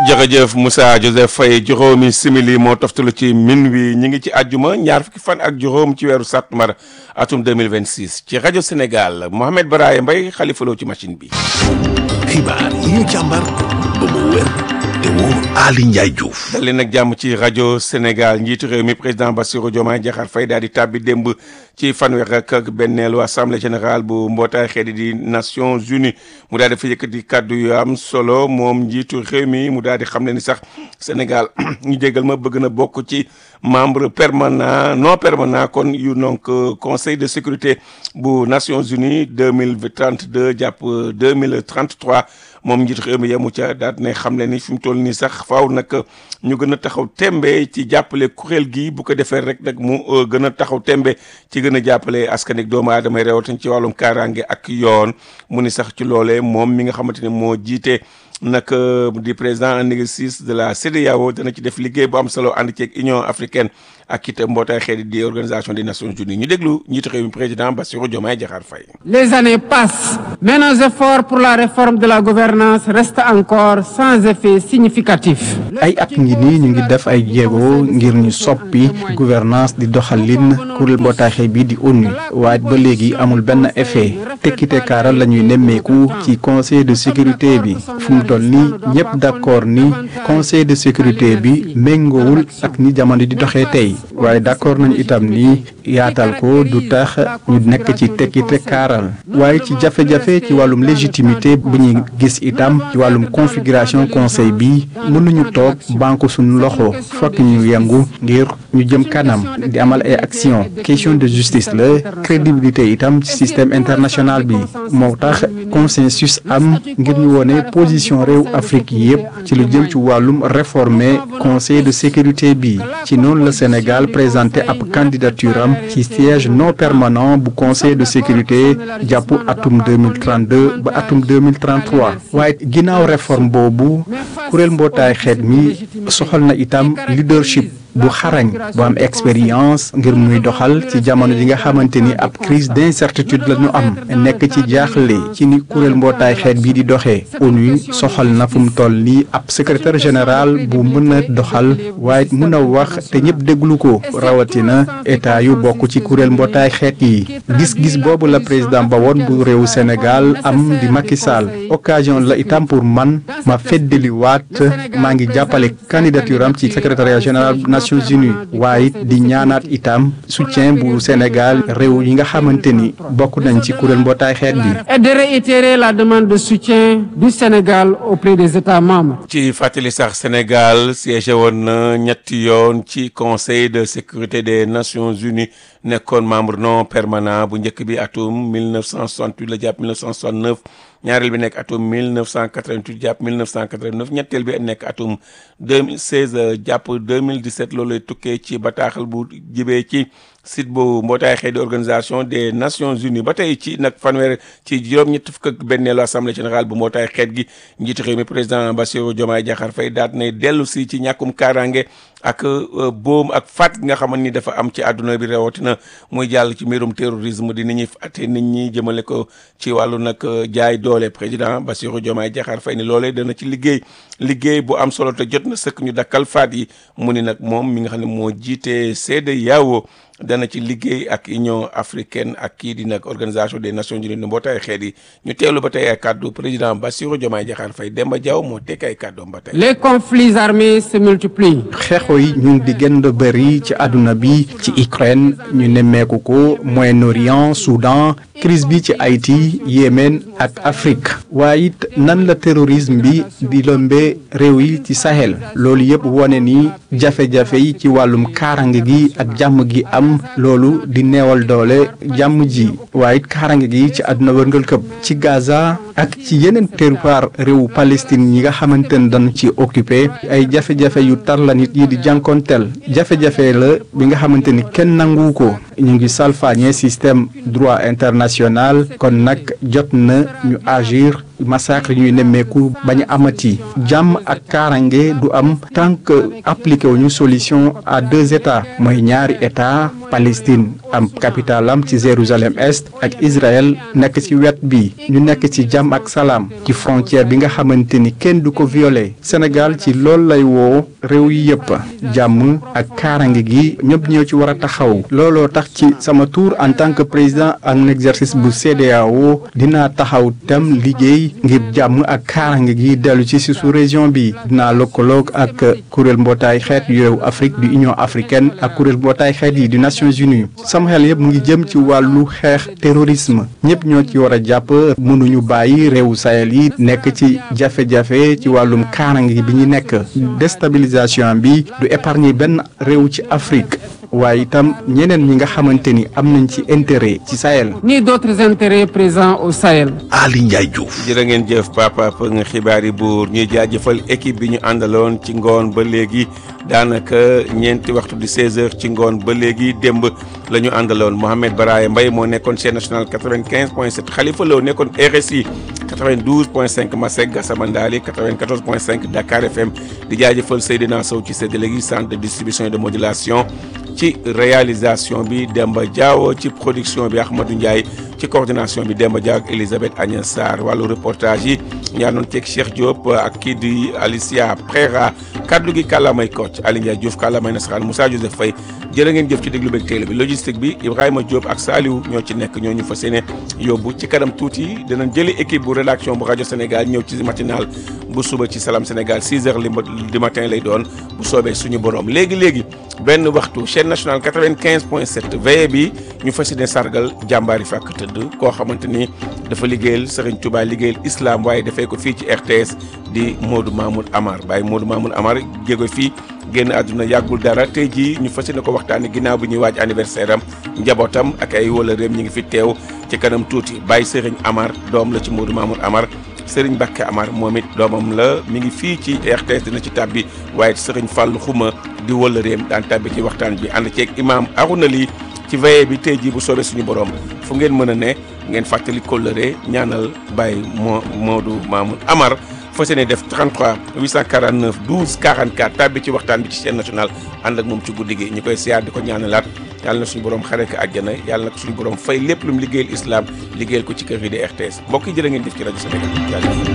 jërëjëf Moussa Joseph Faye juróomi simili moo toftalu ci min wi ñi ngi ci àjjuma ñaar fukki fan ak juróom ci weeru sàttumbar atum 2026 ci rajo Sénégal Mohamed Baraye Mbaye xalifaloo ci machine bi xibaar yi ñu càmbar ba mu wér te wóor Ali Ndiaye Diouf dal leen nag jàmm ci rajo Sénégal njiitu réew mi président Bassirou Diomaye Diakhar Faye daal di tàbbi démb ci fanweer ak benneelu assemblée générale bu mbootaay xeeti di Nations Unies mu daal di fa yëkkati kàddu yu am solo moom njiitu réew mi mu daal di xam ne ni sax Sénégal ñu jégal ma bëgg na bokk ci membre permanent non permanent kon yu donc conseil de sécurité bu Nations Unies deux mille trente deux jàpp deux mille trente trois moom njiitu réew mi yemu ca daal ne xam le ni fi mu toll nii sax faaw nag ñu gën a taxaw tembe ci jàppale kuréel gi bu ko defee rek nag mu gën a taxaw tembe ci gën a jàppale askanik doomu aadama rawatina ci wàllum kaaraange ak yoon mu ni sax ci loolee moom mi nga xamante ne moo jiite nag di président en exercice de la CEDEAO dana ci def liggéey bu am solo ànd ceeg Union africaine ak it mbootaay xeeti di organisation des nations unies ñu déglu njiitu réew mi président Bassirou Diomaye Diakhar Faye. Les années passent, mais nos efforts pour la réforme de la gouvernance restent encore sans effet significatif. ay at ngi nii ñu ngi def ay jéego ngir ñu soppi gouvernance di doxalin kuréel mbootaay xeet bi di ONU waaye ba léegi amul benn effet tekkite kaaral la ñuy nemmeeku ci conseil de sécurité bi fu mu toll nii ñëpp d'accord ni conseil de sécurité bi méngoowul ak ni jamono di doxee tey waaye d'accord nañu itam ni yaatal ko du tax ñu nekk ci tekkite kaaral waaye ci jafe-jafe ci wàllum légitimité bu ñuy gis itam ci wàllum configuration conseil bi mënuñu toog banque suñu loxo fokk ñu yëngu ngir ñu jëm kanam di amal ay action question de justice la crédibilité itam ci système international bi moo tax consensus am ngir ñu wone position réew Afrique yépp ci lu jëm ci wàllum réformer conseil de sécurité bi ci noonu la Sénégal présenté ab candidature am ci siège non permanent bu conseil de sécurité jàpp atum 2032 ba atum 2033 waaye ginnaaw réforme boobu kuréel mbootaay xeet mi soxal na itam leadership bu xarañ bu am expérience ngir muy doxal ci jamono ji nga xamante ni ab crise d'incertitude la ñu am nekk ci jaaxle ci ni kuréel mbootaay xeet bii di doxee ONU soxal na fu mu toll nii ab secrétaire général bu mën a doxal waaye mën a wax te ñëpp déglu ko rawatina état yu bokk ci kuréel mbootaay xeet yi gis-gis boobu la président ba woon bu réewu Sénégal am di Macky Sall occasion la itam pour man ma feddaliwaat maa ngi jàppale candidature am ci secrétariat général Nations Unies waaye di ñaanaat itam soutien bu Sénégal réew yi nga xamante ni bokk nañ ci kuréel mbootaay xeet bi. Et de réitérer la demande de soutien du Sénégal auprès des États membres. ci fàttali sax Sénégal siégé woon na ñetti yoon ci conseil de sécurité des Nations Unies nekkoon membre non permanent bu njëkk bi atum 1968 la jàpp 1969 ñaareel bi nekk atum 1988 jàpp 1989 ñetteel bi nekk atum 2016 jàpp 2017 loolu lay tukkee ci bataaxal bu jibee ci site bu mbootaay xeeti organisation des Nations Unies ba tey ci nag fanweer ci juróom-ñett fukk ak benneelu assemblée générale bu mbootaay xeet gi njiitu réew mi président Bassirou Diomaye Diakhar Faye daal nay dellu si ci ñàkkum kaaraange ak boom ak faat gi nga xamante ni dafa am ci àdduna bi rawatina muy jàll ci mbirum terrorisme di nit ñi fàtte nit ñi jëmale ko ci wàllu nag jaay doole président Bassirou Diomaye Diakhar Faye ni loolee dana ci liggéey liggéey bu am solo te jot na sëkk ñu dakkal faat yi mu ni nag moom mi nga xam ne moo jiite CEDEAO dana ci liggéey ak Union africaine ak kii di nag organisation des Nations Unies ne mbootaay xeet yi ñu teewlu ba tey ay kàddu président Bassirou Diomaye Diakhar Faye Demba Diaw moo tekk ay kàddoom ba tey. Les conflits armés se multiplient. xeexoo yi ñu ngi di gën a bëri ci àdduna bi ci Ukraine ñu nemmeeku ko Moyen-Orient Soudan crise bi ci Haïti Yémen ak Afrique waaye it nan la terrorisme bi di lëmbee réew yi ci Sahel loolu yëpp wone ni jafe-jafe yi ci wàllum kaarange gi ak jàmm gi am loolu di neewal doole jàmm ji waaye it kaarange gi ci àdduna wërngal këpp ci Gaza ak ci yeneen territoire réewu Palestine yi nga xamante ne dañu ci occupé ay jafe-jafe yu tar la nit yi di jànkonteel jafe-jafe la bi nga xamante ni kenn nangu ko ñu ngi salfaañe système droit international kon nag jot na ñu agir massacre ñuy nemmeeku bañ a amati jàmm ak kaarange du am tant que appliqué wuñu solution à deux états mooy ñaari état Palestine am capitale am ci Jérusalem est ak Israël nekk ci wet bi ñu nekk ci jàmm ak salaam ci frontière bi nga xamante ni kenn du ko violé Sénégal ci loolu lay woo réew yi yëpp jàmm ak kaarange gi ñëpp ñoo ci war a taxaw looloo tax ci sama tour en tant que président en exercice bu CEDEAO dinaa taxaw tam liggéey ngir jàmm ak kaarange gi dellu ci si sous région bi dinaa lëkkaloog ak kuréel mbootaay xeet yu Afrique du Union africaine ak kuréel mbootaay xeet yi du Nations Unies sama xel yëpp mu ngi jëm ci wàllu xeex terrorisme ñëpp ñoo ci war a jàpp mënuñu bàyyi réewu Sahel yi nekk ci jafe-jafe ci wàllum kaarange bi ñu nekk déstabilisation bi du épargner benn réew ci Afrique waaye itam ñeneen ñi nga xamante ni am nañ ci intérêt ci Sahel. ni d'autres intérêts présents au Sahel. Ali Ndiaye Diouf. jërë ngeen jëf papa për nga xibaar yi buur ñuy jaajëfal équipe bi ñu àndaloon ci ngoon ba léegi daanaka ñeenti waxtu di 16h ci ngoon ba léegi démb la ñu àndaloon Mohamed Baraye Mbaye moo nekkoon chaîne nationale 95 point 7 Khalifa Lo nekkoon RSI 92 point 5 Masek Gassama Ndali 94 point 5 Dakar FM di jaajëfal Seydina Sow ci séddale gi centre de distribution et de modulation. ci réalisation bi Demba Diawo ci production bi Ahmadou Ndiaye ci coordination bi Demba Diaw ak Elisabeth Agnès Sarr wàllu reportage yi ñaanoon ceeg Cheikh Diop ak kii di Alicia Prera kaddu gi kàllaamay Kocc Ali Ndiaye Diouf kàllaamay nasaraan Moussa Joseph Faye jërë ngeen jëf ci déglu beeg télé bi logistique bi Ibrahima Diop ak Saliou ñoo ci nekk ñoo ñu fas yéene yóbbu ci kanam tuuti dinañ jëli équipe bu rédaction bu rajo Sénégal ñëw ci matinal bu suba ci Salam Sénégal 6 heures du matin lay doon bu soobee suñu borom léegi léegi benn waxtu chaîne nationale 95 point 7 veille bi ñu fas yéene sargal jàmbaari fàkk tëdd koo xamante ni dafa liggéeyal Serigne Touba liggéeyal islam waaye dafay ko fii ci RTS di Modou Mamoud Amar Baye Modou Mamoud Amar jéego fii génn àdduna yàggul dara tey jii ñu fas yéene ko waxtaanee ginnaaw bi ñuy waaj anniversaire am njabootam ak ay wala réem ñi ngi fi teew ci kanam tuuti Baye Serigne Amar doom la ci Modou Mamoud Amar. Sëriñ Bakke Amar moom it doomam la mi ngi fii ci RTS dina ci tàbbi waaye Sëriñ Fàllu Xuma di wëllëreem daan tàbbi ci waxtaan bi ànd ceeg imaam Aruna Ly ci veillée bi tey jii bu soobee suñu borom fu ngeen mën a ne ngeen fàttali kóllëre ñaanal Baye moo Modou Mamoun Amar fas yéene def 33 849 12 44 tàbbi ci waxtaan bi ci chaîne nationale ànd ak moom ci guddi gi ñu koy siyaar di ko ñaanalaat yàlla na suñu borom xare ko àjjana yàlla na ko suñu borom fay lépp lu mu liggéeyal islam liggéeyal ko ci kër yi di RTS mbokk yi jërë ngeen jëf ci rajo Sénégal